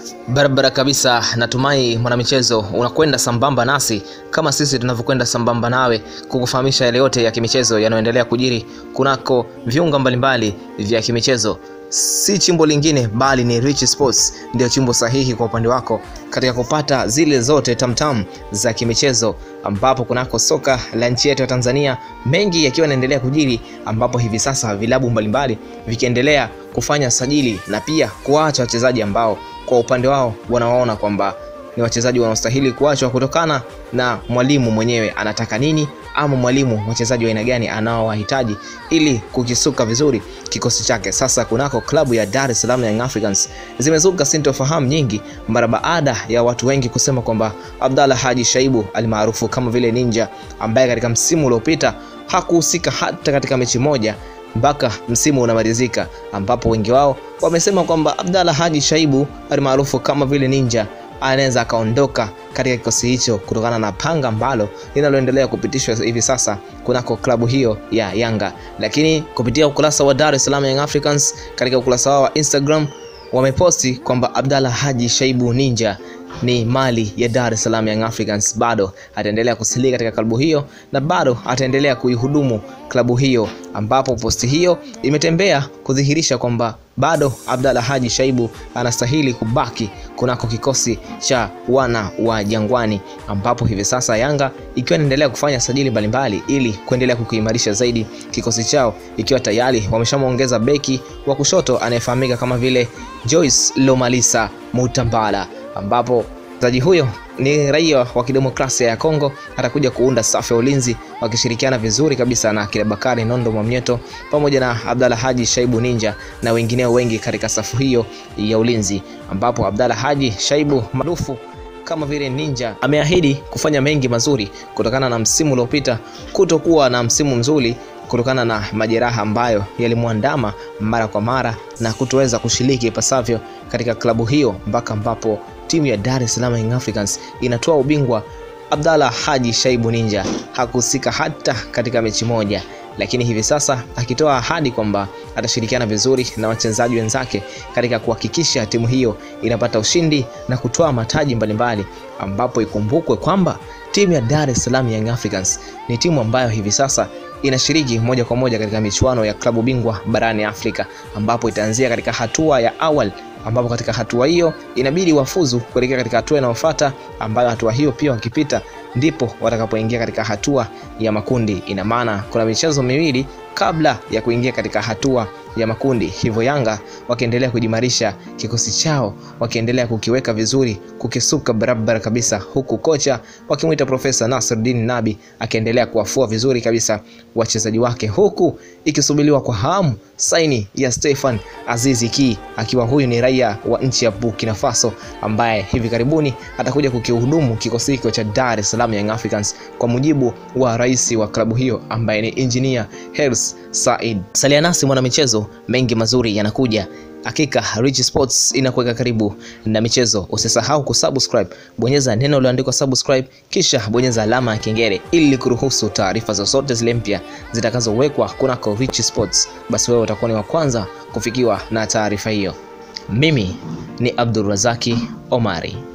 Barabara kabisa, natumai mwanamichezo unakwenda sambamba nasi kama sisi tunavyokwenda sambamba nawe kukufahamisha yale yote ya kimichezo yanayoendelea kujiri kunako viunga mbalimbali vya kimichezo. Si chimbo lingine bali ni Rich Sports ndio chimbo sahihi kwa upande wako katika kupata zile zote tamtam za kimichezo, ambapo kunako soka la nchi yetu ya Tanzania mengi yakiwa yanaendelea kujiri, ambapo hivi sasa vilabu mbalimbali vikiendelea kufanya sajili na pia kuacha wachezaji ambao kwa upande wao wanawaona kwamba ni wachezaji wanaostahili kuachwa kutokana na mwalimu mwenyewe anataka nini, ama mwalimu wachezaji wa aina gani anaowahitaji ili kukisuka vizuri kikosi chake. Sasa kunako klabu ya Dar es Salaam Young Africans zimezuka sintofahamu nyingi mara baada ya watu wengi kusema kwamba Abdalla Haji Shaibu almaarufu kama vile Ninja, ambaye katika msimu uliopita hakuhusika hata katika mechi moja mpaka msimu unamalizika, ambapo wengi wao wamesema kwamba Abdalla Haji Shaibu almaarufu kama vile Ninja anaweza akaondoka katika kikosi hicho kutokana na panga ambalo linaloendelea kupitishwa hivi sasa kunako klabu hiyo ya Yanga. Lakini kupitia ukurasa wa Dar es Salaam Young Africans katika ukurasa wao wa Instagram wameposti kwamba Abdalla Haji Shaibu Ninja ni mali ya Dar es Salaam Young Africans, bado ataendelea kusalia katika klabu hiyo na bado ataendelea kuihudumu klabu hiyo, ambapo posti hiyo imetembea kudhihirisha kwamba bado Abdalla Haji Shaibu anastahili kubaki kunako kikosi cha wana wa Jangwani, ambapo hivi sasa Yanga ikiwa inaendelea kufanya sajili mbalimbali ili kuendelea kukiimarisha zaidi kikosi chao, ikiwa tayari wameshamwongeza beki wa kushoto anayefahamika kama vile Joyce Lomalisa Mutambala ambapo mchezaji huyo ni raia wa kidemokrasia ya Kongo, atakuja kuunda safu ya ulinzi wakishirikiana vizuri kabisa na kile Bakari Nondo Mwamnyeto pamoja na Abdalla Haji Shaibu Ninja na wengineo wengi katika safu hiyo ya ulinzi, ambapo Abdalla Haji Shaibu maarufu kama vile Ninja ameahidi kufanya mengi mazuri kutokana na msimu uliopita kutokuwa na msimu mzuri kutokana na majeraha ambayo yalimwandama mara kwa mara na kutoweza kushiriki ipasavyo katika klabu hiyo mpaka ambapo timu ya Dar es Salaam Young Africans inatoa ubingwa. Abdalla Haji Shaibu Ninja hakuhusika hata katika mechi moja, lakini hivi sasa akitoa ahadi kwamba atashirikiana vizuri na wachezaji wenzake katika kuhakikisha timu hiyo inapata ushindi na kutoa mataji mbalimbali, ambapo ikumbukwe kwamba timu ya Dar es Salaam Young Africans ni timu ambayo hivi sasa inashiriki moja kwa moja katika michuano ya klabu bingwa barani Afrika, ambapo itaanzia katika hatua ya awali ambapo katika hatua hiyo inabidi wafuzu kuelekea katika hatua inayofuata, ambayo hatua hiyo pia wakipita ndipo watakapoingia katika hatua ya makundi. Ina maana kuna michezo miwili kabla ya kuingia katika hatua ya makundi. Hivyo Yanga wakiendelea kujimarisha kikosi chao, wakiendelea kukiweka vizuri, kukisuka barabara kabisa, huku kocha wakimwita Profesa Nasruddin Nabi akiendelea kuwafua vizuri kabisa wachezaji wake, huku ikisubiriwa kwa hamu saini ya Stefan Azizi Ki, akiwa huyu ni raia wa nchi ya Burkina Faso ambaye hivi karibuni atakuja kukihudumu kikosi hicho cha Dar es Salaam Young Africans kwa mujibu wa rais wa klabu hiyo ambaye ni engineer Hers Said. Salia nasi mwana michezo, mengi mazuri yanakuja. Hakika Rich Sports inakuweka karibu na michezo. Usisahau kusubscribe, bonyeza neno lililoandikwa subscribe, kisha bonyeza alama ya kengele ili kuruhusu taarifa zozote zile mpya zitakazowekwa kunako Rich Sports, basi wewe utakuwa ni wa kwanza kufikiwa na taarifa hiyo. Mimi ni Abdulrazaki Omari.